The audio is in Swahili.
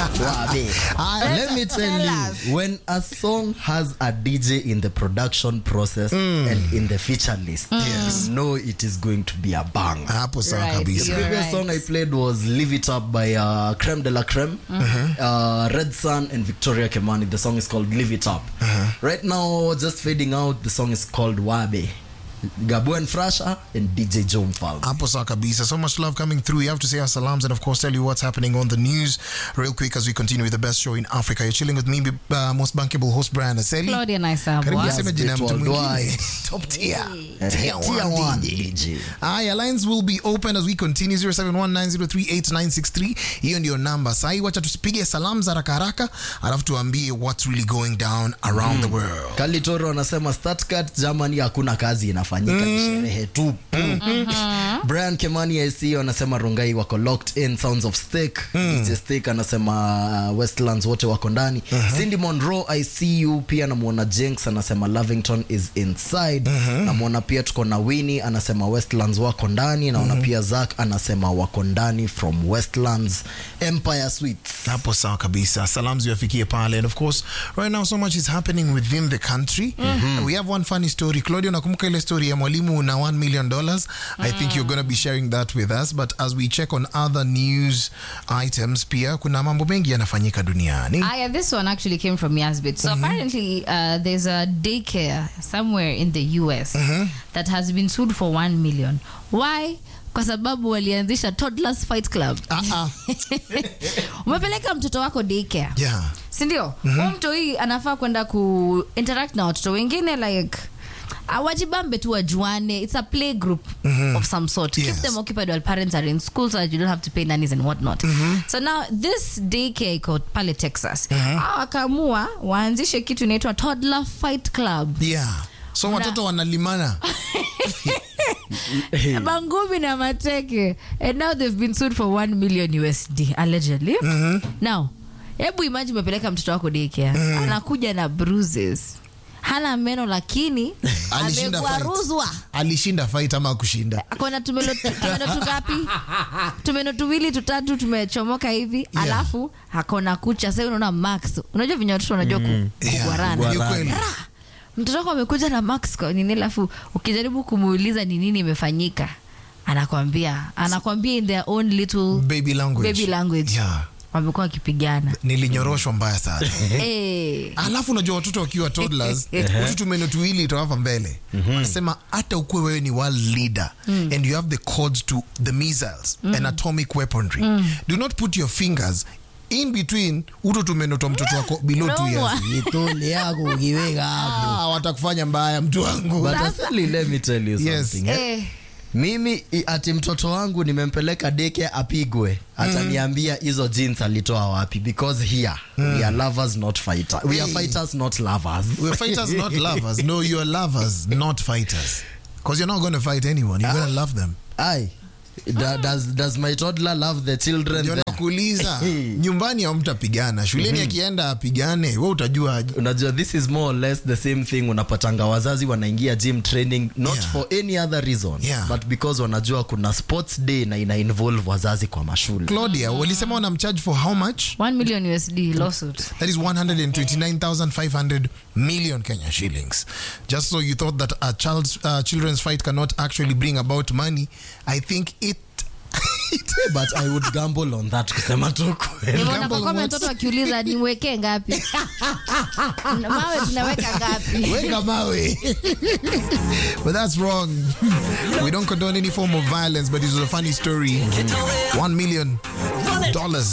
Uh, let me tell Tell you, us. when a song has a DJ in the production process and in the feature list, you know it is going to be a bang. hapo sawa Right, kabisa you're previous right. song I played was "Live It Up" by uh, Creme de la Creme, uh, Red Sun, and Victoria Kemani. The song is called "Live It Up." Right now, just fading out. The song is called "Wabe." Gabu and Frasha and DJ Joe Fall. hapo sawa kabisa so much love coming through you have to say our salams and of course tell you what's happening on the news real quick as we continue with the best show in africa you're chilling with me uh, most bankable host brian aseli Claudia Naisabwa. karibu Yes, niseme jina ya mtu Bit mwingine worldwide. top tier Tier tier one one DJ. DJ. Aya, lines will be open as we continue 0719038963 hiyo ndio namba sahi wacha tusipige salam za haraka haraka alafu tuambie what's really going down around the world Kalitoro anasema Stuttgart Germany hakuna kazi inafanyika ni sherehe tu. Brian Kemani IC anasema Rongai wako locked in Sounds of Steak. DJ Steak anasema uh, Westlands wote wako ndani. Cindy Monroe ICU pia namuona Jenks anasema Lavington is inside. Namuona pia tuko na Winnie anasema Westlands wako ndani. Naona pia Zack anasema wako ndani from Westlands Empire Suites. hapo sawa kabisa salam ziwafikie pale and of course right now so much is happening within the country we have one funny story claudio nakumbuka ile story ya mwalimu na 1 million dollars i think you're going to be sharing that with us but as we check on other news items pia kuna mambo mengi yanafanyika duniani Ah, yeah, this one actually came from Yazbit. So apparently, uh, there's a daycare somewhere in the US that has been sued for 1 million. Why? Kwa sababu walianzisha Toddlers Fight Club. Ah, ah. Umepeleka mtoto wako daycare. yeah sindio mm mtu hii anafaa kwenda ku interact na watoto wengine like awajibambe tu wajuane it's a play group of some sort Yes. keep them occupied while parents are in school so that you don't have to pay nannies and whatnot so now this daycare iko pale texas Hawa wakaamua waanzishe kitu inaitwa toddler fight club yeah so watoto wanalimana bangumi na mateke and now they've been sued for 1 million usd allegedly now hebu imagine umepeleka mtoto wako daycare anakuja na bruises hana meno lakini Alishinda fight. amegwaruzwa alishinda fight ama kushinda akona tumeno tumeno tungapi tumeno tuwili tutatu tumechomoka hivi alafu akona kucha sasa unaona max unajua venye watoto wanajua ku- Yeah, kugwarana ni kweli. mtoto wako amekuja na max kwa nini alafu ukijaribu kumuuliza ni nini imefanyika anakwambia anakwambia in their own little baby language baby language yeah wamekuwa wakipigana nilinyoroshwa mbaya sana Eh. alafu unajua watoto wakiwa toddlers utu tumeno tuwili itawapa mbele wanasema hata ukuwe wewe ni world leader and you have the codes to the missiles and atomic weaponry do not put your fingers in between utu tumeno twa mtoto wako below two Unaumwa. years Itole yako ukiweka hapo. ah, watakufanya mbaya mtu wangu But Asali, let me tell you Yes. something. eh. Eh. mimi i- ati mtoto wangu nimempeleka deke apigwe ataniambia hizo jeans alitoa wapi because here we are lovers not fighter we are Hey. fighters not lovers we're fighters not lovers no you're lovers not fighters because you're not going to fight anyone you're going to love them Aye. Da, does, does my toddler love the children ndio there? nakuuliza nyumbani hamtapigana shuleni akienda apigane we utajua aje. unajua this is more or less the same thing unapatanga wazazi wanaingia gym training not Yeah. for any other reason Yeah. but because wanajua kuna sports day na ina involve wazazi kwa mashule claudia walisema wanamcharge for how much 1 million usd lawsuit That is 129,500 million Kenya shillings. Just so you thought that a child's uh, children's fight cannot actually bring about money, I think it. but i would gamble on that kusema tu kweli Nimeona Gamble kwa comment what? watoto wakiuliza niwekee ngapi mawe tunaweka ngapi Weka mawe. but that's wrong. We don't condone any form of violence, but it was a funny story. One million dollars